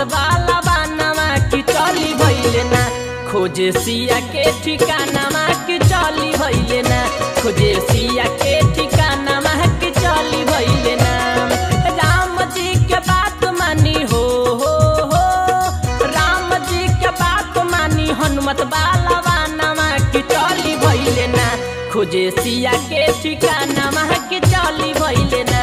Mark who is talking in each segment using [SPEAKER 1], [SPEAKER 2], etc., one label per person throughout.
[SPEAKER 1] वाला बानमा की चली भइले ना खोजे सिया के ठिकाना की चली भइले ना खोजे सिया के ठिकाना की चली भइले ना राम जी के बात मानी हो हो हो राम जी के बात मानी हनुमत वाला बानमा की चली भइले ना खोजे सिया के ठिकाना की चली भइले ना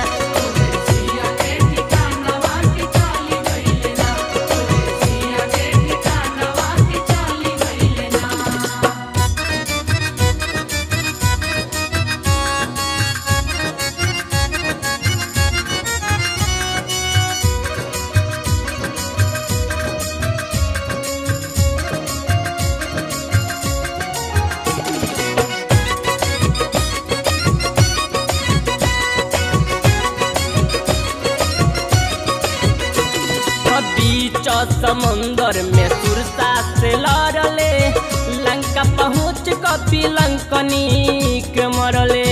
[SPEAKER 1] बीच समुंदर में सुरसा से लड़ले लंका पहुँच कपी लंकनी के मरले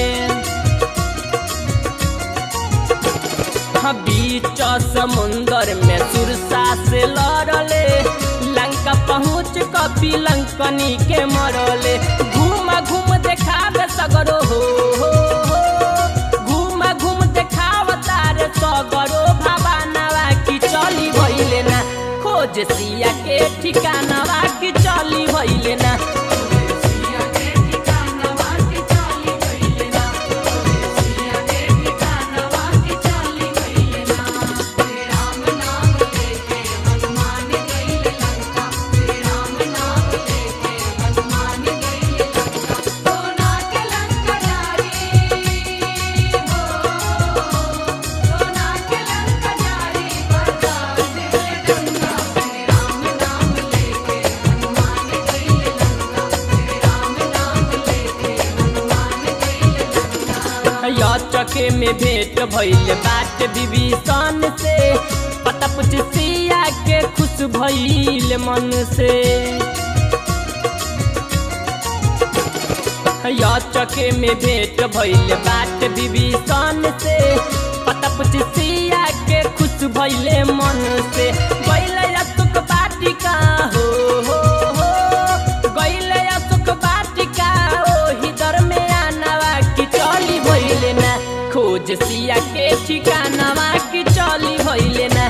[SPEAKER 1] बीच समुंदर में सुरसा से लड़ले लंका पहुँच कपी लंकनी के मरले घूम घूम देखावे सगरो हो हो हो घूम घूम देखाव तारे सगरो भवानवा की चली भइले ना खोज सिया के ठिकानवा की चली भइले ना या चके में भेंट भइल बाट विभीषण से पता पुछ सिया के खुश भइल मन से या चके में भेंट भइल बाट विभीषण से पता पुछ सिया के खुश भइले मन से गइल अशोक बाटिका हो हो हो गइल अशोक बाटिका ओही दर में आनवा की चली भइले ना खोज सिया के ठिकानवा की चली भइले ना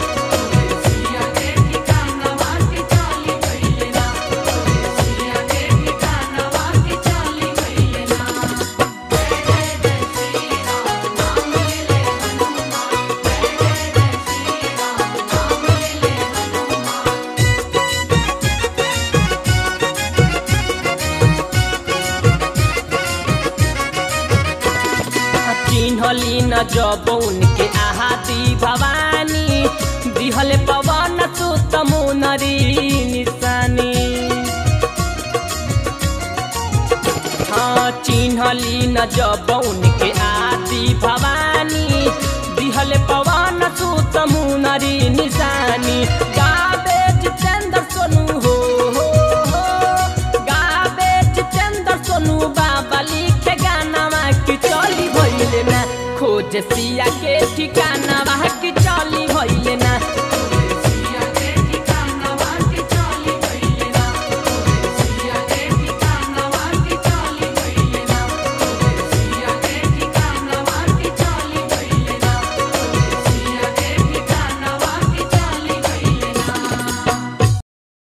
[SPEAKER 1] चिन्हली न जब उनके आहाती भवानी दिहले पवन सुत मुनरी निशानी हाँ चिन्हली न जब उनके आदि भवानी दिहले पवन सुत मुनरी निशानी गावे जितेंद्र सोनू हो हो हो गावे जितेंद्र सोनू बाबा लिखे गाना की चली भइले ना खोज सिया के ठिकाना की चली